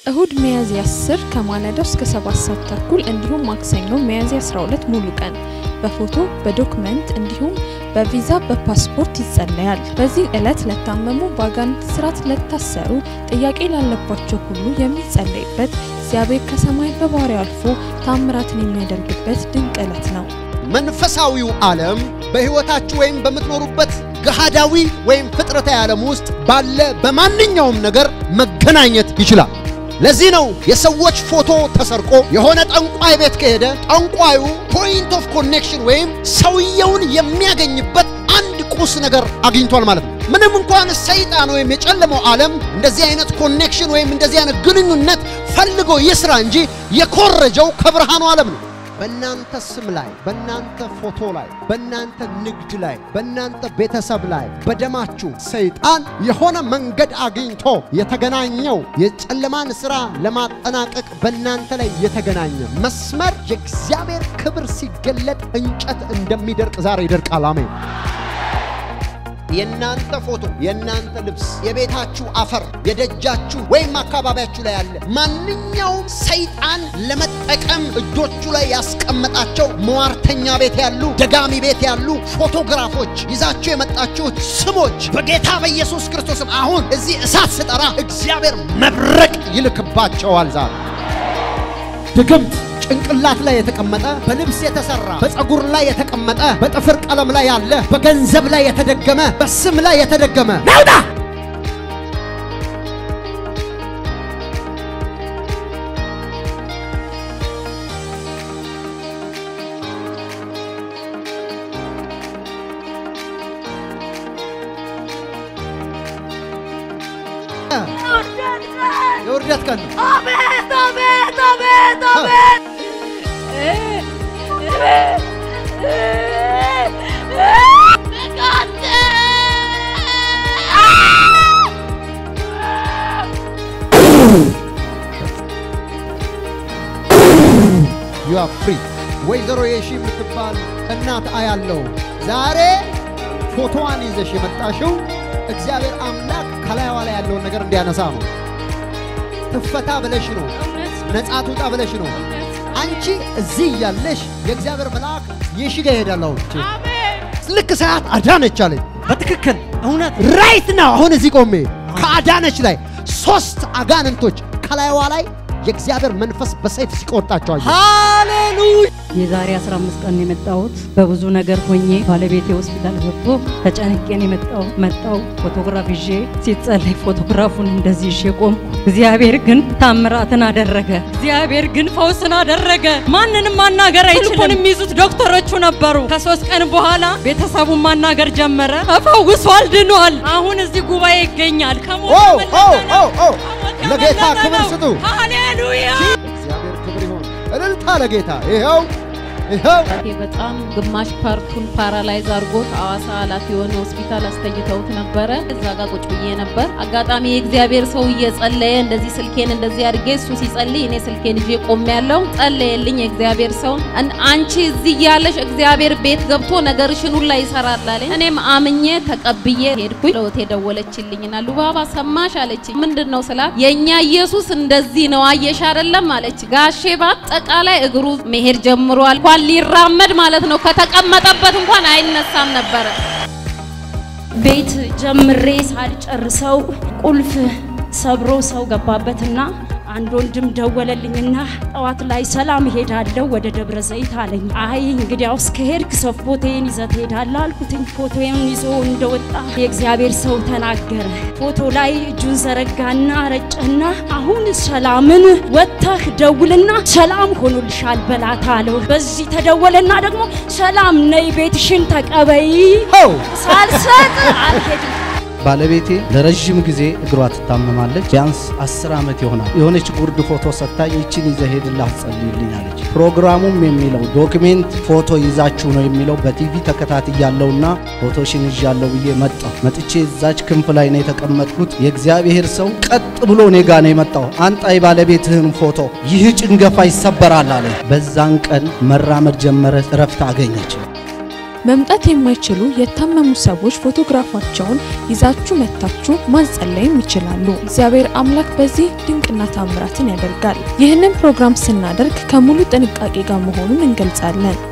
እሁድ ሚያዝያ 10 ከማለዳው እስከ 7 ሰዓት ተኩል እንዲሁም ማክሰኞ ሚያዝያ 12 ሙሉ ቀን በፎቶ በዶክመንት እንዲሁም በቪዛ በፓስፖርት ይጸለያል። በዚህ ዕለት ለታመሙ፣ በአጋንንት ስርዓት ለታሰሩ፣ ጥያቄ ላለባቸው ሁሉ የሚጸለይበት እግዚአብሔር ከሰማይ በባህሪው አልፎ ታምራትን የሚያደርግበት ድንቅ ዕለት ነው። መንፈሳዊው ዓለም በሕይወታችሁ ወይም በምትኖሩበት ገሃዳዊ ወይም ፍጥረታዊ ዓለም ውስጥ ባለ በማንኛውም ነገር መገናኘት ይችላል። ለዚህ ነው የሰዎች ፎቶ ተሰርቆ የሆነ ጠንቋይ ቤት ከሄደ ጠንቋዩ ፖይንት ኦፍ ኮኔክሽን ወይም ሰውየውን የሚያገኝበት አንድ ቁስ ነገር አግኝቷል ማለት ነው። ምንም እንኳን ሰይጣን ወይም የጨለመው ዓለም እንደዚህ አይነት ኮኔክሽን ወይም እንደዚህ አይነት ግንኙነት ፈልጎ ይስራ እንጂ የኮረጀው ከብርሃኑ ዓለም ነው። በእናንተ ስም ላይ፣ በእናንተ ፎቶ ላይ፣ በእናንተ ንግድ ላይ፣ በእናንተ ቤተሰብ ላይ፣ በደማችሁ ሰይጣን የሆነ መንገድ አግኝቶ የተገናኘው የጨለማን ሥራ ለማጠናቀቅ በእናንተ ላይ የተገናኘ መስመር የእግዚአብሔር ክብር ሲገለጥ እንጨት እንደሚደርቅ ዛሬ ይደርቃል። አሜን። የእናንተ ፎቶ፣ የእናንተ ልብስ፣ የቤታችሁ አፈር፣ የደጃችሁ ወይም አካባቢያችሁ ላይ ያለ ማንኛውም ሰይጣን ለመጠቀም እጆቹ ላይ ያስቀመጣቸው መዋርተኛ ቤት ያሉ፣ ደጋሚ ቤት ያሉ ፎቶግራፎች ይዛችሁ የመጣችሁት ስሞች በጌታ በኢየሱስ ክርስቶስም አሁን እዚህ እሳት ስጠራ እግዚአብሔር መብረቅ ይልክባቸዋል። ዛሬ ድግምት ጭንቅላት ላይ የተቀመጠ በልብስ የተሰራ በፀጉር ላይ የተቀመጠ በጥፍር ቀለም ላይ ያለ በገንዘብ ላይ የተደገመ በስም ላይ የተደገመ ናውጣ የውርደት ቀን ነው። አቤት አቤት አቤት አቤት ዩ አር ፍሪ። ወይዘሮ የሺ የምትባል እናት አያለው ዛሬ ፎቶዋን ይዘሽ የመጣሽው እግዚአብሔር አምላክ ከላይዋ ላይ ያለውን ነገር እንዲያነሳ ነው። ትፈታ ብለሽ ነው። ነጻ ትውጣ ብለሽ ነው። አንቺ እዚህ እያለሽ የእግዚአብሔር መልአክ የሺ ጋር ይሄዳል። አሁን ልክ ሰዓት አዳነች አለኝ። በትክክል እውነት ራይት ነው። አሁን እዚህ ቆሜ ከአዳነች ላይ ሶስት አጋንንቶች ከላይዋ ላይ የእግዚአብሔር መንፈስ በሰይፍ ሲቆርጣቸው አየሁ። ሃሌሉያ የዛሬ 15 ቀን የመጣሁት በብዙ ነገር ሆኜ ባለቤቴ ሆስፒታል ገብቶ ተጨንቄን የመጣው መጣው ፎቶግራፍ ይዤ ሲጸለይ ፎቶግራፉን እንደዚህ ይዤ ቆምኩ። እግዚአብሔር ግን ታምራትን አደረገ። እግዚአብሔር ግን ፈውስን አደረገ። ማንንም ማናገር አይችልም። ስልኩን የሚይዙት ዶክተሮቹ ነበሩ። ከሶስት ቀን በኋላ ቤተሰቡን ማናገር ጀመረ። ተፈውሷል፣ ድኗል። አሁን እዚህ ጉባኤ ይገኛል። ከሞት ኦ ኦ ተመለሰ ኦ ነው። ኦ ለጌታ ክብር ስጡ። ሃሌሉያ እግዚአብሔር ክብር ይሆን። እልልታ ለጌታ ይኸው ይኸው ይሄ በጣም ግማሽ ፓርቱን ፓራላይዝ አድርጎት ሐዋሳ ኃላፊ የሆነ ሆስፒታል አስተኝተውት ነበረ። እዛ ጋር ቁጭ ብዬ ነበር። አጋጣሚ የእግዚአብሔር ሰው እየጸለየ እንደዚህ ስልኬን እንደዚህ አድርጌ እሱ ሲጸልይ እኔ ስልኬን ይዤ ቆሜያለሁ። ጸለየልኝ የእግዚአብሔር ሰው "አን- አንቺ እዚህ ያለሽ እግዚአብሔር ቤት ገብቶ ነገርሽን ሁላ ይሰራል አለኝ። እኔም አምኜ ተቀብዬ ሄድኩኝ። ለወቴ ደወለችልኝና ሉባባ ሰማሽ አለችኝ። ምንድን ነው ስላት የእኛ ኢየሱስ እንደዚህ ነው አየሽ አይደለም አለች። ጋሼ በአጠቃላይ እግሩ መሄድ ጀምሯል። እንኳን ሊራመድ ማለት ነው ከተቀመጠበት እንኳን አይነሳም ነበረ። ቤት ጀምሬ ሳልጨርሰው ቁልፍ ሰብሮ ሰው ገባበትና አንድ ወንድም ደወለልኝና ጠዋት ላይ ሰላም እሄዳለሁ ወደ ደብረ ዘይት አለኝ። አይ እንግዲያውስ ከሄድክ ሰው ፎቶዬን ይዘህ ትሄዳለህ አልኩትኝ። ፎቶዬን ይዞ እንደወጣ የእግዚአብሔር ሰው ተናገረ። ፎቶ ላይ እጁን ዘረጋና ረጨና አሁን ሰላምን ወጥተህ ደውልና ሰላም ሆኖልሻል በላት አለው። በዚህ ተደወለና ደግሞ ሰላም ነይ ቤትሽን ተቀበይ ኦ ሳልሰጥ አልሄድም። ባለቤቴ ለረዥም ጊዜ እግሯ ትታመማለች። ቢያንስ አስር ዓመት ይሆናል። የሆነች ጉርድ ፎቶ ሰጥታኝ ይችን ይዘህ ሄድልህ አትጸልይልኝ አለች። ፕሮግራሙም የሚለው ዶክሜንት ፎቶ ይዛችሁ ነው የሚለው በቲቪ ተከታትያለሁና ፎቶሽን ይዣለሁ ብዬ መጣሁ። መጥቼ እዛች ክንፍ ላይ ነው የተቀመጥኩት። የእግዚአብሔር ሰው ቀጥ ብሎ እኔ ጋ ነው የመጣው። አንጣ የባለቤትህን ፎቶ፣ ይህ ጭንገፋ ይሰበራል አለ። በዛን ቀን መራመድ ጀመረ፣ እረፍት አገኘች። መምጣት የማይችሉ የታመሙ ሰዎች ፎቶግራፋቸውን ይዛችሁ መታችሁ ማጸለይም ይችላሉ። እግዚአብሔር አምላክ በዚህ ድንቅና ታምራትን ያደርጋል። ይህንን ፕሮግራም ስናደርግ ከሙሉ ጥንቃቄ ጋር መሆኑን እንገልጻለን።